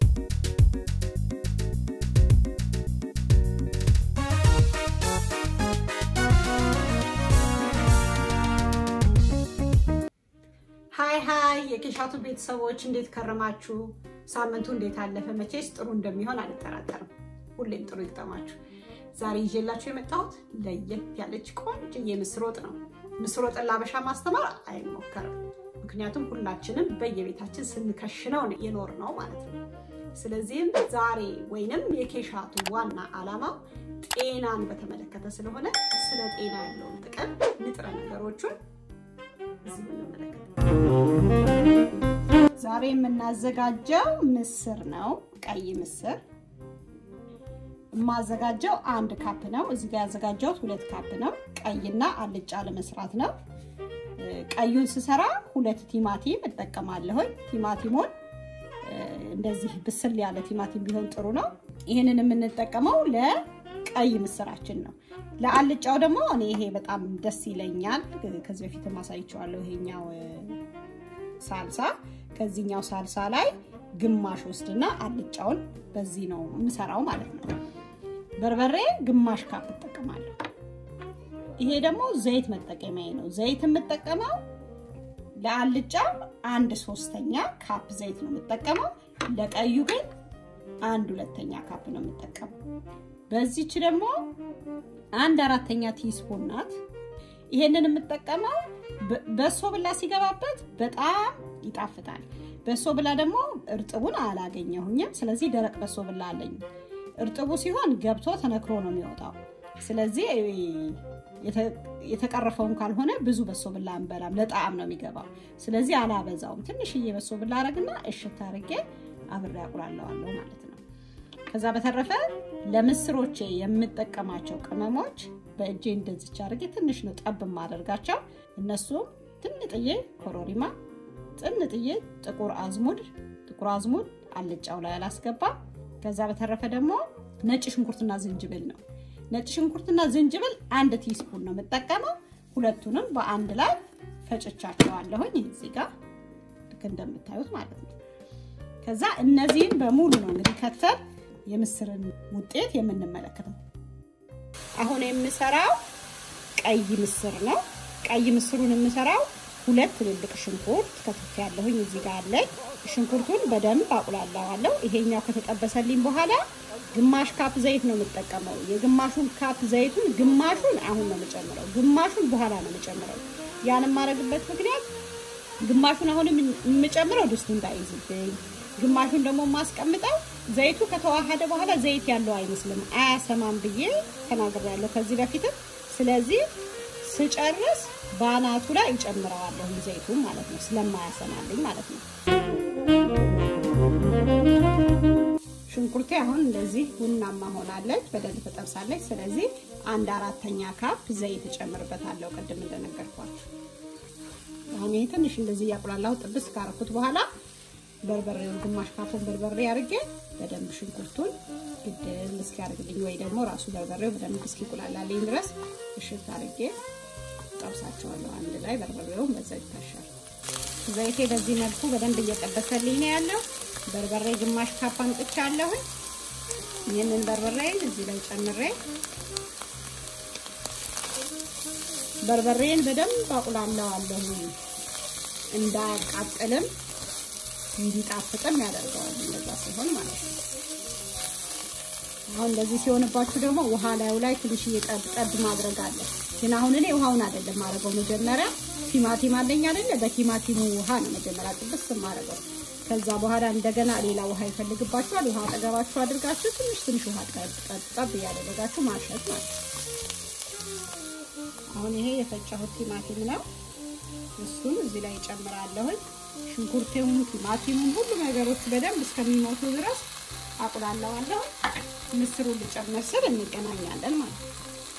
ሀይ ሀይ የኬሻቱ ቤተሰቦች እንዴት ከረማችሁ? ሳምንቱ እንዴት አለፈ? መቼስ ጥሩ እንደሚሆን አልጠራጠርም። ሁሌም ጥሩ ይግጠማችሁ። ዛሬ ይዤላችሁ የመጣሁት ለየት ያለች ቆንጆ ምስር ወጥ ነው። ምስር ወጥን ላበሻ ማስተማር አይሞከርም። ምክንያቱም ሁላችንም በየቤታችን ስንከሽነው የኖር ነው ማለት ነው። ስለዚህም ዛሬ ወይንም የኬሻቱ ዋና ዓላማው ጤናን በተመለከተ ስለሆነ ስለ ጤና ያለውን ጥቅም ንጥረ ነገሮቹን እዚህ የምንመለከት ዛሬ የምናዘጋጀው ምስር ነው። ቀይ ምስር የማዘጋጀው አንድ ካፕ ነው። እዚህ ጋር ያዘጋጀሁት ሁለት ካፕ ነው። ቀይና አልጫ ለመስራት ነው። ቀዩን ስሰራ ሁለት ቲማቲም እጠቀማለሁኝ። ቲማቲሙን እንደዚህ ብስል ያለ ቲማቲም ቢሆን ጥሩ ነው። ይህንን የምንጠቀመው ለቀይ ምስራችን ነው። ለአልጫው ደግሞ እኔ ይሄ በጣም ደስ ይለኛል። ከዚህ በፊት ማሳይቸዋለሁ። ይሄኛው ሳልሳ ከዚህኛው ሳልሳ ላይ ግማሽ ወስድና አልጫውን በዚህ ነው የምሰራው ማለት ነው። በርበሬ ግማሽ ካፕ እጠቀማለሁ። ይሄ ደግሞ ዘይት መጠቀሚያ ነው። ዘይት የምጠቀመው ለአልጫ አንድ ሶስተኛ ካፕ ዘይት ነው የምጠቀመው። ለቀዩ ግን አንድ ሁለተኛ ካፕ ነው የምጠቀመው። በዚች ደግሞ አንድ አራተኛ ቲስፑን ናት። ይሄንን የምጠቀመው በሶ ብላ ሲገባበት በጣም ይጣፍጣል። በሶ ብላ ደግሞ እርጥቡን አላገኘሁኝም። ስለዚህ ደረቅ በሶ ብላ አለኝ። እርጥቡ ሲሆን ገብቶ ተነክሮ ነው የሚወጣው። ስለዚህ የተቀረፈውን ካልሆነ ብዙ በሶ ብላ አንበላም፣ ለጣዕም ነው የሚገባው። ስለዚህ አላበዛውም። ትንሽዬ በሶ ብላ አረግና እሽት አርጌ አብሬ አቁላለዋለሁ ማለት ነው። ከዛ በተረፈ ለምስሮቼ የምጠቀማቸው ቅመሞች በእጄ እንደዚች አድርጌ ትንሽ ነው ጠብ ማደርጋቸው። እነሱም ጥንጥዬ ኮሮሪማ፣ ጥንጥዬ ጥቁር አዝሙድ፣ ጥቁር አዝሙድ አልጫው ላይ አላስገባ። ከዛ በተረፈ ደግሞ ነጭ ሽንኩርትና ዝንጅብል ነው። ነጭ ሽንኩርትና ዝንጅብል አንድ ቲስፑን ነው የምጠቀመው። ሁለቱንም በአንድ ላይ ፈጭቻቸዋለሁኝ እዚህ ጋር ልክ እንደምታዩት ማለት ነው። ከዛ እነዚህን በሙሉ ነው እንግዲህ ከተል የምስርን ውጤት የምንመለከተው። አሁን የምሰራው ቀይ ምስር ነው። ቀይ ምስሩን የምሰራው ሁለት ትልልቅ ሽንኩርት ከትፍ ያለሁኝ እዚህ ጋር አለኝ። ሽንኩርቱን በደንብ አቁላላዋለሁ። ይሄኛው ከተጠበሰልኝ በኋላ ግማሽ ካፕ ዘይት ነው የምጠቀመው። የግማሹን ካፕ ዘይቱን ግማሹን አሁን ነው የምጨምረው፣ ግማሹን በኋላ ነው የምጨምረው። ያን የማደርግበት ምክንያት ግማሹን አሁን የምጨምረው ድስቱ እንዳይዝብኝ፣ ግማሹን ደግሞ የማስቀምጠው ዘይቱ ከተዋሃደ በኋላ ዘይት ያለው አይመስልም አያሰማም ብዬ ተናግሬያለሁ ከዚህ በፊትም። ስለዚህ ስጨርስ በአናቱ ላይ እጨምረዋለሁ ዘይቱን ማለት ነው፣ ስለማያሰማልኝ ማለት ነው። ሽንኩርቴ አሁን እንደዚህ ቡናማ ሆናለች፣ በደንብ ተጠብሳለች። ስለዚህ አንድ አራተኛ ካፕ ዘይት እጨምርበታለሁ፣ ቅድም እንደነገርኳችሁ። አሁን ይሄ ትንሽ እንደዚህ እያቁላላሁ ጥብስ ካረኩት በኋላ በርበሬውን ግማሽ ካፑን በርበሬ አድርጌ በደንብ ሽንኩርቱን ግድል እስኪያደርግልኝ ወይ ደግሞ ራሱ በርበሬው በደንብ እስኪቁላላልኝ ድረስ እሽት አድርጌ ጠብሳቸዋለሁ አንድ ላይ። በርበሬውን በዛ ይታሻል። ዘይቴ በዚህ መልኩ በደንብ እየጠበሰልኝ ነው ያለው። በርበሬ ግማሽ ካፕ አምጥቻለሁ። ይህንን በርበሬ እዚህ ላይ ጨምሬ በርበሬን በደንብ አቁላለዋለሁ እንዳያቃጥልም እንዲጣፍጥም ያደርገዋል። እንደዛ ሲሆን ማለት ነው። አሁን እንደዚህ ሲሆንባችሁ ደግሞ ውሃ ላዩ ላይ ትንሽ ጠብ ጠብ ማድረግ አለ። ግን አሁን እኔ ውሃውን አይደለም ማድረገው። መጀመሪያ ቲማቲም አለኝ አይደለ? በቲማቲሙ ውሃ ነው መጀመሪያ ጥብስ ማድረገው። ከዛ በኋላ እንደገና ሌላ ውሃ ይፈልግባችኋል። ውሃ አጠገባችሁ አድርጋችሁ ትንሽ ትንሽ ውሃ ጠብ እያደረጋችሁ ማሸት ማለት ነው። አሁን ይሄ የፈጨሁት ቲማቲም ነው። እሱን እዚህ ላይ እጨምራለሁኝ። ሽንኩርቴውን፣ ቲማቲሙን ሁሉ ነገሮች በደንብ እስከሚሞቱ ድረስ አቁላለዋለሁ። ምስሩን ልጨምር ስል እንገናኛለን ማለት ነው።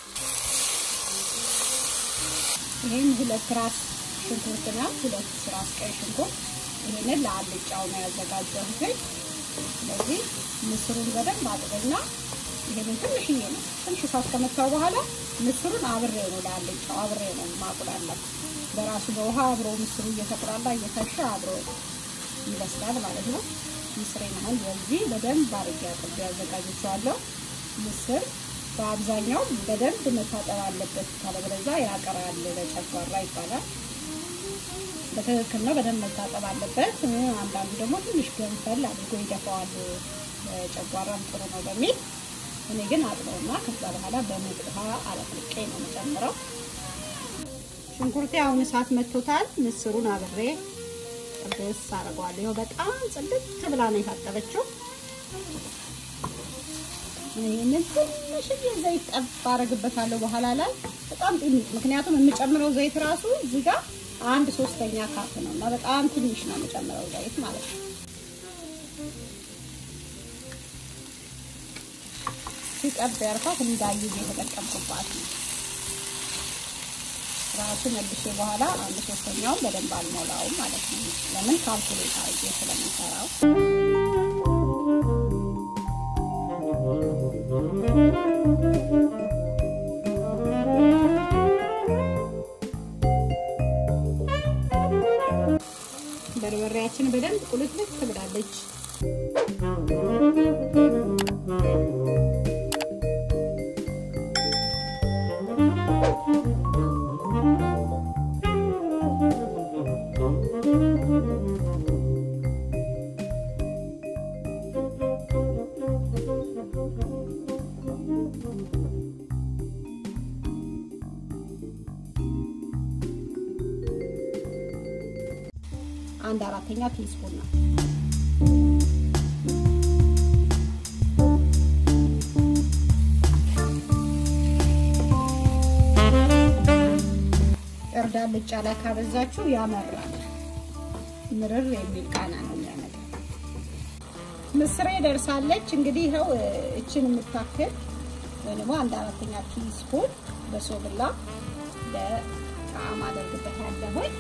ይህን ሁለት ራስ ሽንኩርት ነው። ሁለት ራስ ቀይ ሽንኩርት ይህንን ለአልጫው ነው ያዘጋጀሁት። ስለዚህ ምስሩን በደንብ አጥብና ይሄንን ትንሽዬ ነው ትንሽ እሳት ከመታው በኋላ ምስሩን አብሬ ነው ለአልጫው አብሬ ነው ማቁላላት። በራሱ በውሃ አብሮ ምስሩ እየተቁላላ እየተሻ አብሮ ይበስላል ማለት ነው። ምስሬን አሁን በዚህ በደንብ አድርጌ አጥቤ አዘጋጅቼዋለሁ። ምስር በአብዛኛው በደንብ መታጠብ አለበት፣ ካለበለዚያ ያቀራል፣ ለጨጓራ ይባላል። በትክክል ነው፣ በደንብ መታጠብ አለበት። አንዳንዱ ደግሞ ትንሽ ገንፈል አድርጎ ይደፋዋል፣ ጨጓራም ጥሩ ነው በሚል እኔ ግን አጥበውና ከዛ በኋላ በሙቅ ውሃ አለቅልቄ ነው የምጨምረው። ሽንኩርቴ አሁን እሳት መቶታል። ምስሩን አብሬ ጥብስ አደርገዋለሁ። ይኸው በጣም ጽድት ብላ ነው የታጠበችው። ይህንን ትንሽዬ ዘይት ጠብ አደርግበታለሁ በኋላ ላይ በጣም ጥቂት፣ ምክንያቱም የምጨምረው ዘይት ራሱ እዚህ ጋር አንድ ሶስተኛ ካፕ ነው እና በጣም ትንሽ ነው የምጨምረው ዘይት ማለት ነው። ሲጠብ ያልኳት እንዳይዝ የተጠቀምኩባት ነው። ራሱ መልሼ በኋላ አንድ ሶስተኛውን በደንብ አልሞላውም ማለት ነው። ለምን ካልኩሌት አድርጌ ስለምሰራው በርበሬያችን በደንብ ቁልትልት ትብላለች። አንድ አራተኛ ቲስፑን ነው። እርድ አልጫ ላይ ካበዛችሁ ያመራል። ምርር የሚል ቃና ነው የሚያመጣው። ምስሬ ደርሳለች። እንግዲህ ይኸው እችን የምታክል ወይ ደግሞ አንድ አራተኛ ቲስፑን በሶብላ ለጣዕም አደርግበታለሁኝ።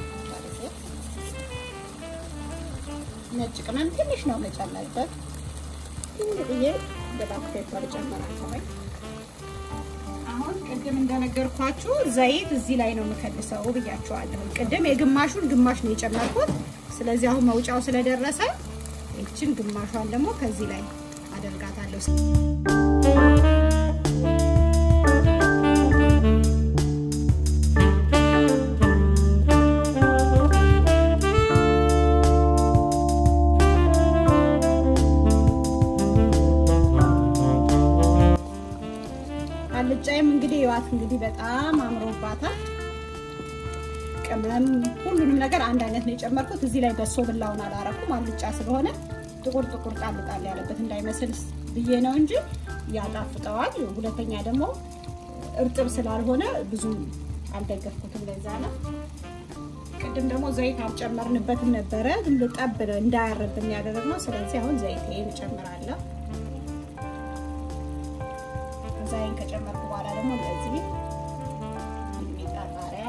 ነጭ ቅመም ትንሽ ነው መጨመርበት። ትንሽዬ ብላክ ፔፐር ጨምራለሁ። አሁን ቅድም እንደነገርኳችሁ ዘይት እዚህ ላይ ነው የምከልሰው ብያችኋለሁ። ቅድም የግማሹን ግማሽ ነው የጨመርኩት። ስለዚህ አሁን መውጫው ስለደረሰ ይችን ግማሿን ደግሞ ከዚህ ላይ አደርጋታለሁ። አልጫይም እንግዲህ ይዋት እንግዲህ በጣም አምሮባታል። ቅመም ሁሉንም ነገር አንድ አይነት ነው የጨመርኩት። እዚህ ላይ በሶ ብላውን አላረኩም አልጫ ስለሆነ ጥቁር ጥቁር ጣል ጣል ያለበት እንዳይመስል ብዬ ነው እንጂ ያጣፍጠዋል። ሁለተኛ ደግሞ እርጥብ ስላልሆነ ብዙ አልደገፍኩትም። ለዛ ነው። ቅድም ደግሞ ዘይት አልጨመርንበትም ነበረ ዝም ብሎ ጠብ እንዳያረብን ያደረግነው። ስለዚህ አሁን ዘይቴን እጨምራለሁ። ዛይን ከጨመርኩ በኋላ ደግሞ እንደዚህ ሚጣ ቃሪያ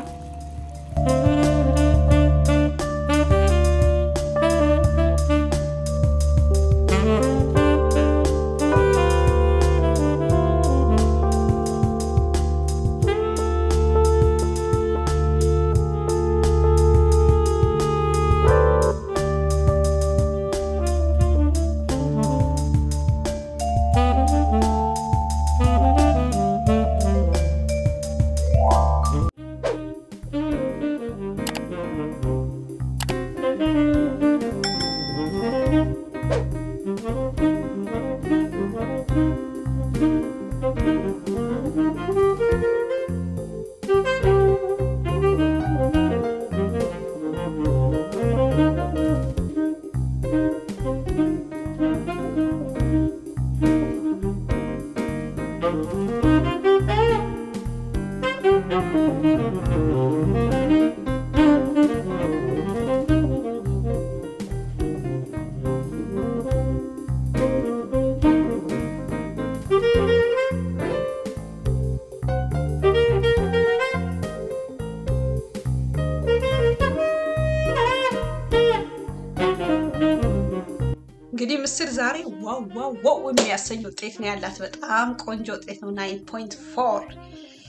እንግዲህ ምስር ዛሬ ዋው ዋው ዋው የሚያሰኝ ውጤት ነው ያላት። በጣም ቆንጆ ውጤት ነው። ናይን ፖይንት ፎር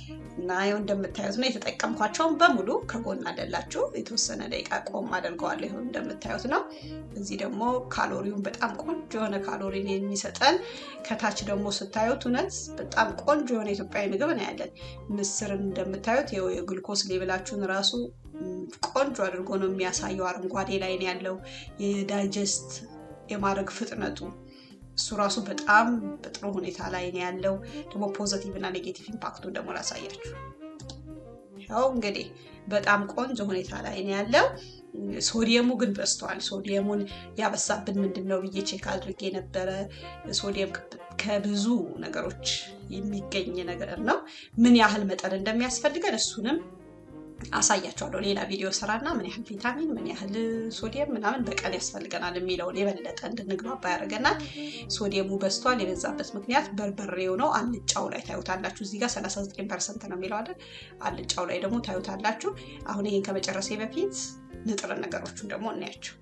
እና ይኸው እንደምታዩት ነው የተጠቀምኳቸውን በሙሉ ከጎን አደላችሁ የተወሰነ ደቂቃ ቆም አደርገዋለሁ። ይኸው እንደምታዩት ነው። እዚህ ደግሞ ካሎሪውን በጣም ቆንጆ የሆነ ካሎሪን የሚሰጠን ከታች ደግሞ ስታዩት እውነት በጣም ቆንጆ የሆነ ኢትዮጵያዊ ምግብ ነው ያለን። ምስርን እንደምታዩት ይኸው የግሉኮስ ሌብላችሁን ራሱ ቆንጆ አድርጎ ነው የሚያሳየው። አረንጓዴ ላይ ነው ያለው የዳይጀስት የማድረግ ፍጥነቱ እሱ ራሱ በጣም በጥሩ ሁኔታ ላይ ነው ያለው። ደግሞ ፖዘቲቭ እና ኔጌቲቭ ኢምፓክቱን ደግሞ ላሳያችሁ። ያው እንግዲህ በጣም ቆንጆ ሁኔታ ላይ ነው ያለው። ሶዲየሙ ግን በዝቷል። ሶዲየሙን ያበሳብን ምንድን ነው ብዬ ቼክ አድርጌ ነበረ። ሶዲየም ከብዙ ነገሮች የሚገኝ ነገር ነው። ምን ያህል መጠን እንደሚያስፈልገን እሱንም አሳያቸዋለሁ። ሌላ ቪዲዮ ስራና ምን ያህል ቪታሚን ምን ያህል ሶዲየም ምናምን በቀን ያስፈልገናል የሚለውን የበለጠ እንድንግባባ ያደርገናል። ሶዲየሙ በዝቷል። የበዛበት ምክንያት በርበሬው ነው። አልጫው ላይ ታዩታላችሁ። እዚህ ጋር 39 ፐርሰንት ነው የሚለው አይደል? አልጫው ላይ ደግሞ ታዩታላችሁ። አሁን ይህን ከመጨረሴ በፊት ንጥረ ነገሮቹን ደግሞ እናያቸው።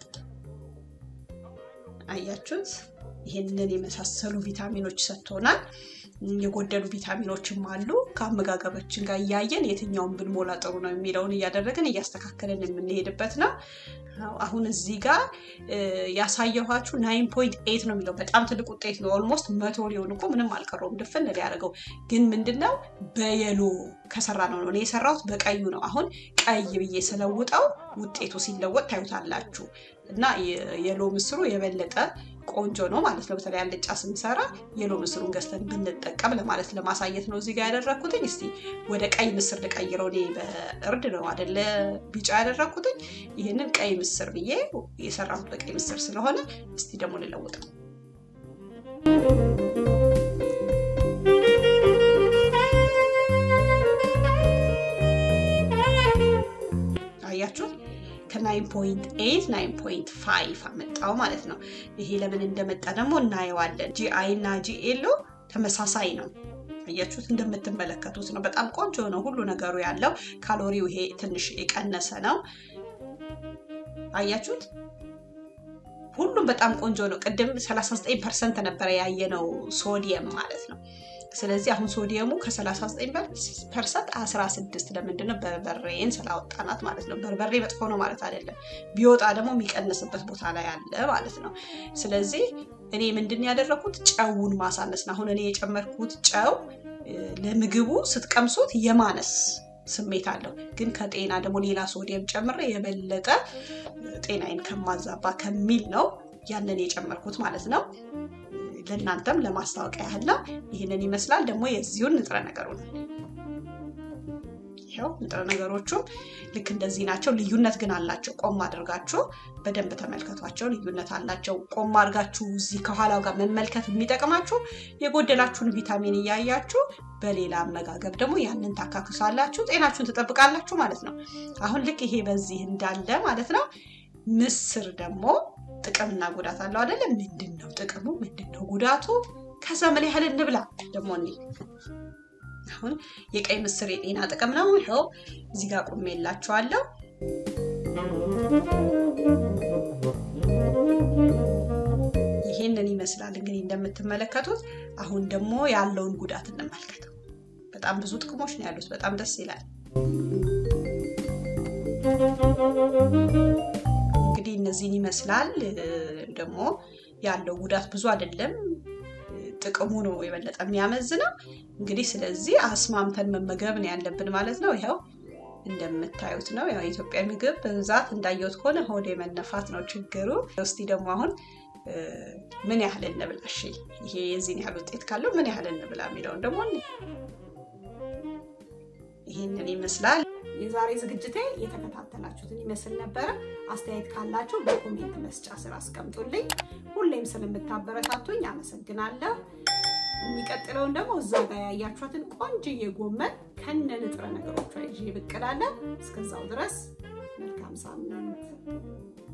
አያችሁት? ይህንን የመሳሰሉ ቪታሚኖች ሰጥቶናል። የጎደሉ ቪታሚኖችም አሉ። ከአመጋገባችን ጋር እያየን የትኛውን ብንሞላ ጥሩ ነው የሚለውን እያደረግን እያስተካከልን የምንሄድበት ነው። አሁን እዚህ ጋር ያሳየኋችሁ ናይን ፖይንት ኤይት ነው የሚለው በጣም ትልቅ ውጤት ነው። ኦልሞስት መቶ ሊሆን እኮ ምንም አልቀረውም ድፍን ሊያደርገው። ግን ምንድነው በየሎ ከሰራ ነው ነው የሰራሁት በቀዩ ነው። አሁን ቀይ ብዬ ስለውጠው ውጤቱ ሲለወጥ ታዩታላችሁ። እና የሎ ምስሩ የበለጠ ቆንጆ ነው ማለት ነው። በተለይ አልጫ ስንሰራ የሎ ምስሩን ገዝተን ብንጠቀም ለማለት ለማሳየት ነው እዚህ ጋር ያደረግኩትኝ። እስቲ ወደ ቀይ ምስር ልቀይረው። እኔ በእርድ ነው አደለ ቢጫ ያደረግኩትኝ። ይህንን ቀይ ምስር ብዬ የሰራሁት በቀይ ምስር ስለሆነ እስቲ ደግሞ ልለውጠው። አያችሁት? ከ9.8 9.5 አመጣው ማለት ነው። ይሄ ለምን እንደመጣ ደግሞ እናየዋለን። ጂአይ እና ጂኤሎ ተመሳሳይ ነው። አያችሁት? እንደምትመለከቱት ነው። በጣም ቆንጆ ነው ሁሉ ነገሩ ያለው። ካሎሪው ይሄ ትንሽ የቀነሰ ነው። አያችሁት? ሁሉም በጣም ቆንጆ ነው። ቅድም 39 ፐርሰንት ነበረ ያየነው ሶዲየም ማለት ነው። ስለዚህ አሁን ሶዲየሙ ከ39 ፐርሰንት 16 ለምንድነው? በርበሬን ስላወጣናት ማለት ነው። በርበሬ መጥፎ ነው ማለት አይደለም። ቢወጣ ደግሞ የሚቀንስበት ቦታ ላይ አለ ማለት ነው። ስለዚህ እኔ ምንድን ያደረኩት ጨውን ማሳነስ ነው። አሁን እኔ የጨመርኩት ጨው ለምግቡ ስትቀምሱት የማነስ ስሜት አለው። ግን ከጤና ደግሞ ሌላ ሶዲየም ጨምሬ የበለጠ ጤናዬን ከማዛባ ከሚል ነው ያንን የጨመርኩት ማለት ነው። ለእናንተም ለማስታወቂያ ያህል ነው። ይህንን ይመስላል። ደግሞ የዚሁን ንጥረ ነገሩ ነው። ይኸው ንጥረ ነገሮቹም ልክ እንደዚህ ናቸው። ልዩነት ግን አላቸው። ቆም አድርጋችሁ በደንብ ተመልከቷቸው። ልዩነት አላቸው። ቆም አድርጋችሁ እዚህ ከኋላው ጋር መመልከት የሚጠቅማችሁ የጎደላችሁን ቪታሚን እያያችሁ በሌላ አመጋገብ ደግሞ ያንን ታካክሳላችሁ፣ ጤናችሁን ትጠብቃላችሁ ማለት ነው። አሁን ልክ ይሄ በዚህ እንዳለ ማለት ነው። ምስር ደግሞ ጥቅምና ጉዳት አለው አይደለም? ምንድን ነው ጥቅሙ? ምንድን ነው ጉዳቱ? ከዛ ምን ያህል እንብላ ደግሞ እኔ አሁን የቀይ ምስር የጤና ጥቅም ነው። ይኸው እዚህ ጋር ቁሜ የላችኋለሁ። ይሄንን ይመስላል እንግዲህ እንደምትመለከቱት። አሁን ደግሞ ያለውን ጉዳት እንመልከተው። በጣም ብዙ ጥቅሞች ነው ያሉት። በጣም ደስ ይላል። እንግዲህ እነዚህን ይመስላል። ደግሞ ያለው ጉዳት ብዙ አይደለም። ጥቅሙ ነው የበለጠ የሚያመዝነው። እንግዲህ ስለዚህ አስማምተን መመገብ ነው ያለብን ማለት ነው። ይኸው እንደምታዩት ነው። ያው የኢትዮጵያ ምግብ በብዛት እንዳየሁት ከሆነ ሆዴ መነፋት ነው ችግሩ። እስቲ ደግሞ አሁን ምን ያህል እንብላ? እሺ ይሄ የዚህን ያህል ውጤት ካለው ምን ያህል እንብላ የሚለውን ደግሞ ይህንን ይመስላል። የዛሬ ዝግጅቴ የተከታተላችሁትን ይመስል ነበረ። አስተያየት ካላችሁ በኮሜንት መስጫ ስር አስቀምጡልኝ። ሁሌም ስለምታበረታቱኝ አመሰግናለሁ። የሚቀጥለውን ደግሞ እዛው ጋር ያያችኋትን ቆንጅዬ ጎመን ከነ ንጥረ ነገሮቿ ይዤ ብቅ እላለሁ። እስከዛው ድረስ መልካም ሳምንት